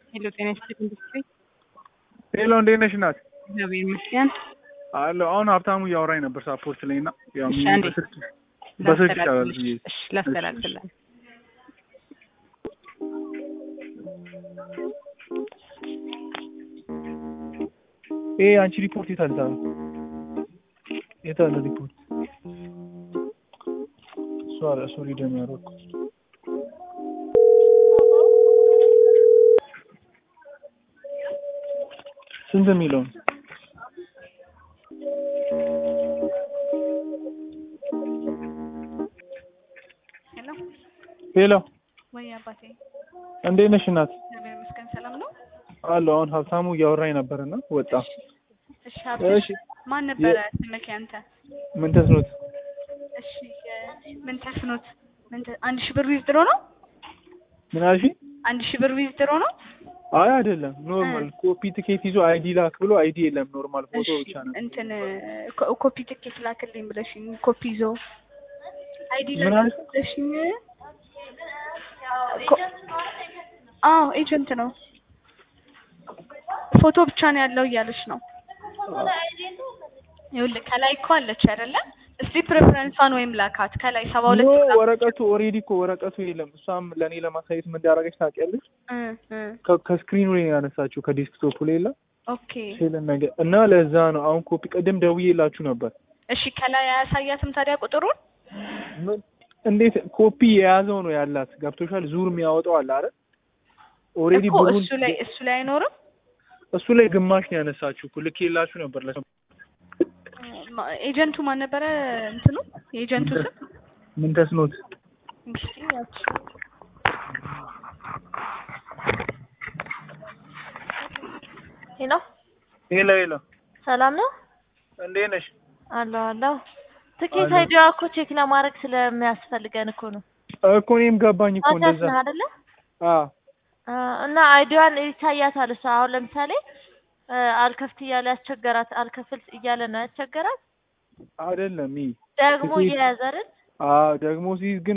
ሄሎ ጤና ይስጥልኝ ኢንዱስትሪ ሄሎ እንዴት ነሽ እናት? እግዚአብሔር ይመስገን። አለሁ። አሁን ሀብታሙ እያወራኝ ነበር ሳፖርት ላይ እና ያው እሺ፣ አንዴ በስልክ በስልክ ይቻላል ላስተላልፍልሽ። ብዬ እሺ ላስተላልፍልህ። ይሄ አንቺ ሪፖርት የት አለ ታዲያ? የት አለ ሪፖርት? እሱ አለ ሶሪ ደም ያደረኩት ስንት የሚለው ነው? ሄሎ ሄሎ ወይ አባቴ እንዴት ነሽ እናት? እግዚአብሔር ይመስገን ሰላም ነው። አለሁ። አሁን ሀብታሙ እያወራኝ ነበር እና ወጣ። እሺ ሀብትሽ እሺ ማን ነበረ ስምክ ያንተ? ምን ተስኖት? እሺ የ- ምን ተስኖት ምን ተ- አንድ ሺህ ብር ዊዝድሮ ነው? ምን አልሽኝ? አንድ ሺህ ብር ዊዝድሮ ነው? አይ አይደለም፣ ኖርማል ኮፒ ትኬት ይዞ አይዲ ላክ ብሎ አይዲ የለም፣ ኖርማል ፎቶ እሺ ብቻ ነው። እንትን ኮ- ኮፒ ትኬት ላክልኝ ብለሽኝ ኮፒ ይዞ አይዲ ምን አልሽ? ብለሽኝ ኮ- አዎ ኤጀንት ነው ፎቶ ብቻ ነው ያለው እያለች ነው። ይኸውልህ ከላይ እኮ አለች አይደለ? እስቲ ፕሬፈረንሷን ወይም ላካት ከላይ ሰባ ኖ ሁለት ቁጥር- ወረቀቱ ኦሬዲ እኮ ወረቀቱ የለም። እሷም ለእኔ ለማሳየት ምን እንዳደረገች ታውቂያለሽ? እ እ ከ- ከስክሪኑ ላይ ነው ያነሳችው ከዴስክቶፑ ላይ የለም ኦኬ ሴልን ነገር እና ለዛ ነው አሁን ኮፒ ቅድም ደውዬላችሁ ነበር። እሺ ከላይ አያሳያትም ታዲያ ቁጥሩን? ምን እንዴት ኮፒ የያዘው ነው ያላት ገብቶሻል? ዙር የሚያወጣው አለ አይደል? ኦሬዲ እኮ ብሩን እሱ ላይ እሱ ላይ አይኖርም። እሱ ላይ ግማሽ ነው ያነሳችሁ እኮ ልኬላችሁ ነበር ለሰው ማ- ኤጀንቱ ማን ነበረ? እንትኑ የኤጀንቱ ስም ምን ተስኖት እስቲ ያቺ ሄሎ ሄሎ ሄሎ ሰላም ነው እንዴት ነሽ? አለሁ አለሁ። ትኬት አለሁ። አይዲዋ እኮ ቼክ ለማድረግ ስለሚያስፈልገን እኮ ነው። እኮ እኔም ገባኝ እኮ አዳስ እንደዛ ነህ አይደለ? አዎ አ፣ እና አይዲዋን ይታያታል። እሷ አሁን ለምሳሌ አ፣ አልከፍት እያለ ያስቸገራት አልከፍል እያለ ነው ያስቸገራት። አይደለም ይሄ ደግሞ ትኬት- እየያዘ አይደል? አዎ ደግሞ ሲይዝ ግን